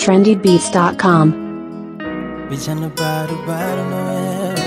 trendybeats.com. Vijana bado bado noel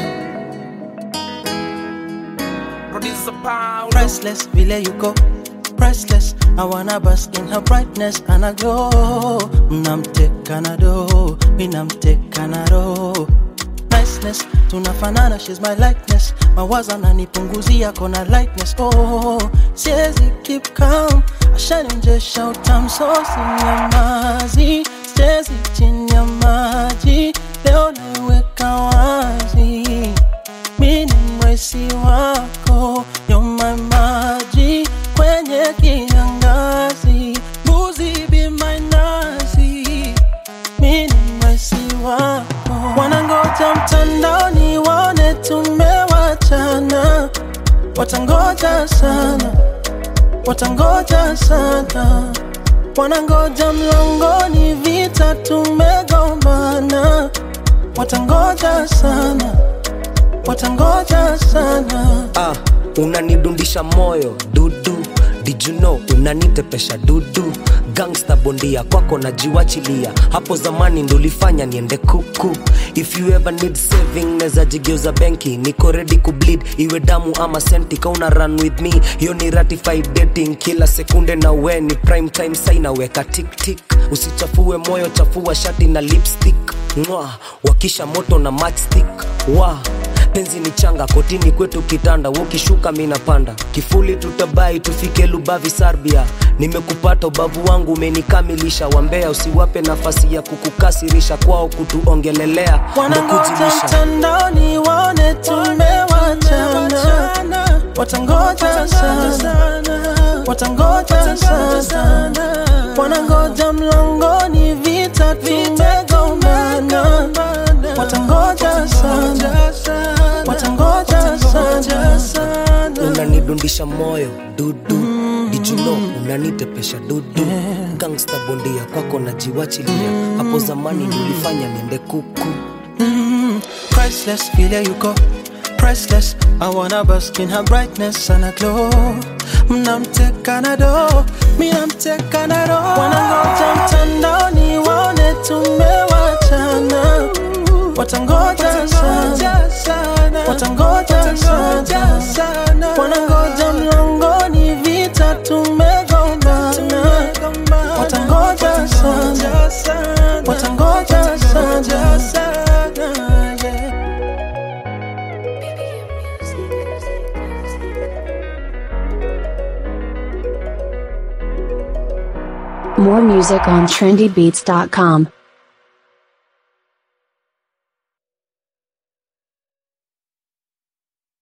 Priceless vile you go Priceless I wanna bask in her brightness and I glow Mnamteka na do Minamteka na roho Niceness tunafanana she's my likeness mawazo ananipunguzia kona lightness oh siwezi keep calm ashanionjesha utamsosi nyamazi siwezi chini ya maji leo naiweka wazi mi ni mwesi wako nyoma maji kwenye kiangazi mbuzi be my nazi mi ni mwesi wako wanangoja mtandaoni waone tumewachana watangoja sana watangoja sana wanangoja mlangoni vita tumegombana watangoja sana watangoja sana ah, unanidundisha moyo dudu Did you know unanitepesha dudu gangsta bondia kwako najiwachilia hapo zamani ndulifanya niende kuku if you ever need saving neza jigeuza benki niko ready kubleed iwe damu ama senti kauna run with me hiyo ni ratified dating kila sekunde na we ni prime time sai naweka tiktik usichafue moyo chafua shati na lipstick Mwah, wakisha moto na matchstick wa penzi ni changa kotini kwetu kitanda ukishuka minapanda kifuli tutabai tufike lubavi sarbia nimekupata ubavu wangu umenikamilisha wambea usiwape nafasi ya kukukasirisha kwao kutuongelelea ndo wanangoja kujilisha mtandaoni waone tumewachana watangoja sana watangoja sana wanangoja mlangoni vita tumegombana watangoja sana watangoja sana unanidundisha moyo dudu dijuno unanitepesha dudu gangsta bondia kwako najiwachilia hapo zamani nilifanya niende kuku priceless, feel you go. Priceless, I wanna bask in her brightness and I glow. Mnamteka na do, mi namteka na do. Wanangoja mtandaoni waone tumewachana, watangoja sana, watangoja sana, wanangoja mlangoni vita tumegombana, watangoja sana, watangoja sana, yeah. More music on trendybeats.com.